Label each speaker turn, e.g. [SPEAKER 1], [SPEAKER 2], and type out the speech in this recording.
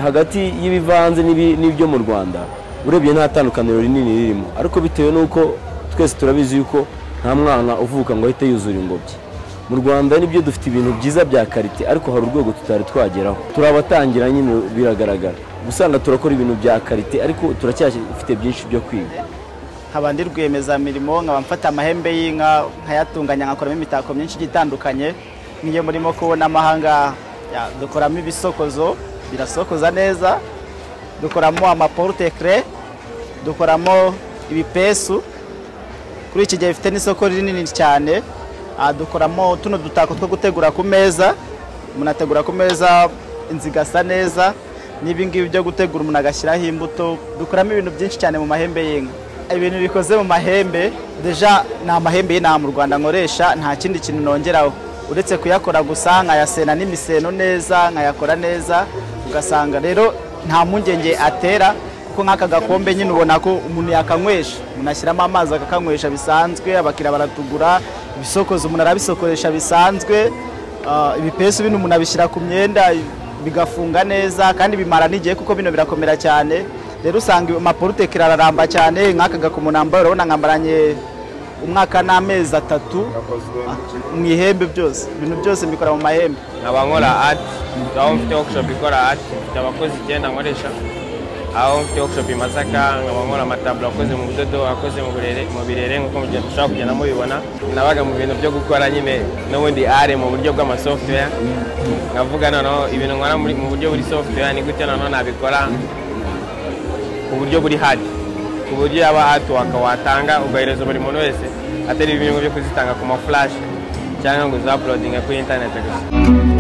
[SPEAKER 1] hagati y'ibivanze n'ibi- n'ibyo mu rwanda urebye nta tandukaniro rinini ririmo ariko bitewe n'uko twese turabizi yuko nta mwana uvuka ngo ahite yuzura ingobyi mu rwanda nibyo dufite ibintu byiza bya karite ariko hari urwego tutari twageraho turabatangira nyine biragaragara gusanga turakora ibintu bya karite ariko turacyafite byinshi byo kwiga
[SPEAKER 2] nkaba ndi rwiyemezamirimo nkaba mfata amahembe y'inka nkayatunganya nkakoramo imitako myinshi igiye itandukanye nk'iyo murimo kubona amahanga ya- dukoramo ibisokozo birasokoza neza dukoramo amaporute kere dukoramo ibipesu kuri iki gihe bifite n'isoko rinini cyane ah, dukoramo tuno dutako two gutegura ku meza umuntu ategura ku meza inzu igasa neza n'ibingibi byo gutegura umuntu agashyiraho imbuto dukoramo ibintu byinshi cyane mu mahembe y'inka ibintu bikoze mu mahembe deja ni amahembe y'intama mu rwanda nkoresha nta kindi kintu nongeraho uretse kuyakora gusa nkayasena n'imiseno neza nkayakora neza ugasanga rero nta mpungenge atera kuko nk'aka gakombe nyine ubona ko umuntu yakanywesha umuntu ashyiramo amazi akakanywesha bisanzwe abakiriya baratugura ibisokozo umuntu arabisokoresha bisanzwe ah, ibipesu bino umuntu abishyira ku myenda bigafunga neza kandi bimara n'igihe kuko bino birakomera cyane rero usanga amaporutekera araramba cyane nk'aka gakomo nambaye urabona nkambaranye umwaka n'amezi atatu mu ihembe byose ibintu byose mbikora mu mahembe
[SPEAKER 3] nkaba nkora ati aho mfite workshop ikora ati mfite abakozi icyenda nkoresha aho mfite workshop i masaka nkaba nkora amataburo akoze mu budodo akoze mu birere mu birere nk'uko mugihe dushobora kugenda mubibona nabaga mu bintu byo gukora nyine n'ubundi are mu buryo bw'amasoftware nkavuga noneho ibintu nkora muri- mu buryo buri software ni gute noneho nabikora ku buryo buri hard ku buryo yaba hard work watanga ugahereza buri muntu wese atari ibintu byo kuzitanga ku maflash cyangwa ngo uza uploadinga kuri internet gusa